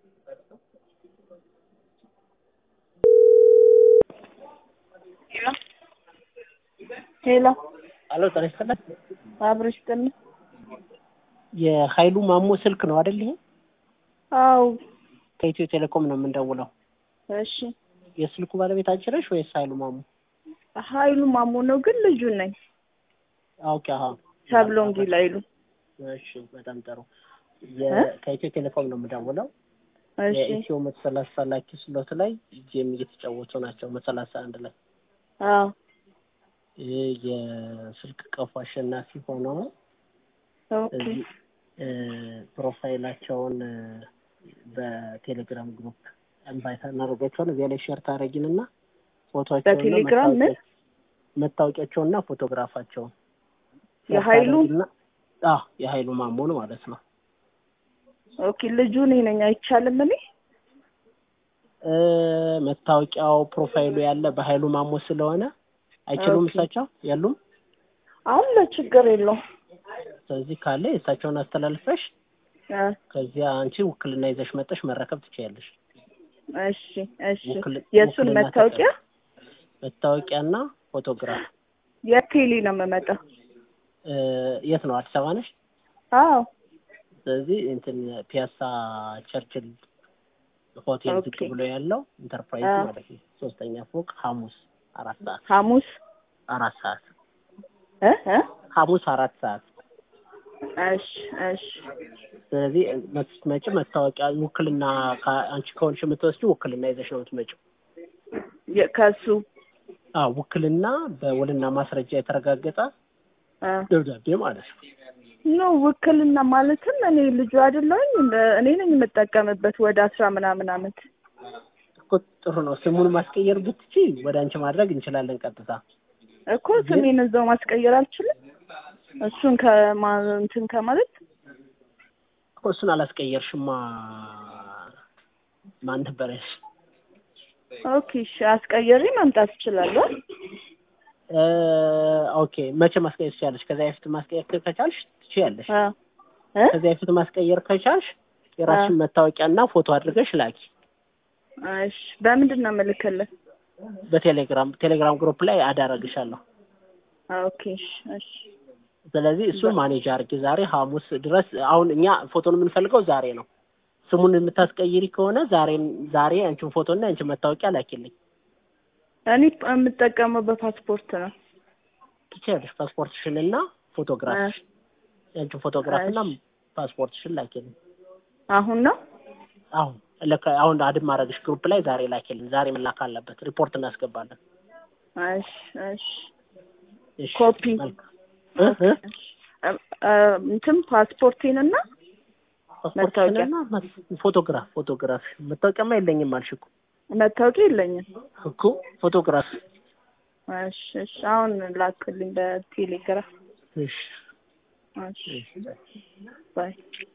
ሄሎ አሎ ጤና ይስጥልኝ። አብረሽ ጥን የኃይሉ ማሞ ስልክ ነው አይደል? ይሄ አው ከኢትዮ ቴሌኮም ነው የምንደውለው። እሺ የስልኩ ባለቤት አንቺ ነሽ ወይስ ኃይሉ ማሞ? ኃይሉ ማሞ ነው ግን ልጁ ነኝ። ኦኬ አሃ ሰብሎንጊ ላይሉ እሺ በጣም ጥሩ። የ- ከኢትዮ ቴሌኮም ነው የምደውለው። እሺ የኢትዮ መቶ ሰላሳ ላኪ ስሎት ላይ ጌም እየተጫወቱ ናቸው። መቶ ሰላሳ አንድ ላይ አዎ ይህ የስልክ ቀፎ አሸናፊ ሆነው ኦኬ እዚህ እ፣ ፕሮፋይላቸውን እ፣ በቴሌግራም ግሩፕ ኢንቫይት እናደርጋቸዋለን። እዚያ ላይ ሼር ታደርጊንና ፎቶቸውና በቴሌግራም ምን መታወቂያቸውና ፎቶግራፋቸውን የኃይሉ አዎ የኃይሉ ማሞን ማለት ነው። ኦኬ ልጁ እኔ ነኝ። አይቻልም እኔ እ፣ መታወቂያው ፕሮፋይሉ ያለ በኃይሉ ማሞ ስለሆነ አይችሉም። ኦኬ። እሳቸው የሉም። አለ ችግር የለውም። ስለዚህ ካለ የእሳቸውን አስተላልፈሽ እ፣ ከዚያ አንቺ ውክልና ይዘሽ መጠሽ መረከብ ትችያለሽ። እሺ እሺ ውክል- የእሱን ውክልና መታወቂያ መታወቂያና ፎቶግራፍ የቴሌ ነው የምመጣው። እ፣ የት ነው? አዲስ አበባ ነሽ? አዎ ስለዚህ እንትን ፒያሳ ቸርችል ሆቴል ዝቅ ኦኬ። ብሎ ያለው ኢንተርፕራይዝ አዎ። ማለት ነው። ሶስተኛ ፎቅ ሐሙስ አራት ሰዓት ሐሙስ አራት ሰዓት እ እ ሐሙስ አራት ሰዓት እሺ እሺ ስለዚህ ስትመጪ መታወቂያ ውክልና ከ- አንቺ ከሆንሽ የምትወስጂው ውክልና ይዘሽ ነው የምትመጪው። የ- ከሱ አዎ ውክልና በውልና ማስረጃ የተረጋገጠ እ ደብዳቤ ማለት ነው። ኖ ውክልና ማለትም እኔ ልጁ አይደለሁኝ እንደ- እኔ ነኝ የምጠቀምበት ወደ አስራ ምናምን አመት እኮ ጥሩ ነው። ስሙን ማስቀየር ብትቺ ወደ አንቺ ማድረግ እንችላለን ቀጥታ። እኮ ስሜን እዛው ማስቀየር አልችልም። እሱን ከማ እንትን ከማለት እኮ እሱን አላስቀየርሽማ። ማን ነበረሽ? ኦኬ እሺ አስቀየሪ መምጣት እችላለሁ። እ፣ ኦኬ መቼ ማስቀየር ትችያለሽ? ከዚያ በፊት ማስቀየር ከቻልሽ ትችያለሽ። አ እ ከዚያ በፊት ማስቀየር ከቻልሽ የራስሽን መታወቂያና ፎቶ አድርገሽ ላኪ። እሺ በምንድን ነው የምልክልህ? በቴሌግራም ቴሌግራም ግሩፕ ላይ አዳረግሻለሁ። ኦኬ እሺ እሺ ስለዚህ እሱን ማኔጅ አድርጊ። ዛሬ ሐሙስ ድረስ አሁን እኛ ፎቶን የምንፈልገው ዛሬ ነው። ስሙን የምታስቀይሪ ከሆነ ዛሬ ዛሬ አንቺን ፎቶና አንቺን መታወቂያ ላኪልኝ። እኔ የምጠቀመው በፓስፖርት ነው። ትችያለሽ። ፓስፖርትሽን እና ፎቶግራፍሽ የአንቺን ፎቶግራፍና እሺ። ፓስፖርትሽን ላኪልኝ። አሁን ነው አሁን ለካ አሁን አድም ማድረግሽ ግሩፕ ላይ ዛሬ ላኪልኝ። ዛሬ መላክ አለበት። ሪፖርት እናስገባለን። እሺ እሺ እሺ፣ ኮፒ መልካም። እ እ እ- እ- እንትን ፓስፖርቴን እና ፓስፖርትሽንና ፎቶግራፍ ፎቶግራፍ መታወቂያማ የለኝም አልሽ እኮ መታወቂያ የለኝም። እኮ ፎቶግራፍ እሺ እሺ አሁን ላክልኝ በቴሌግራም። እሺ እሺ እሺ ባይ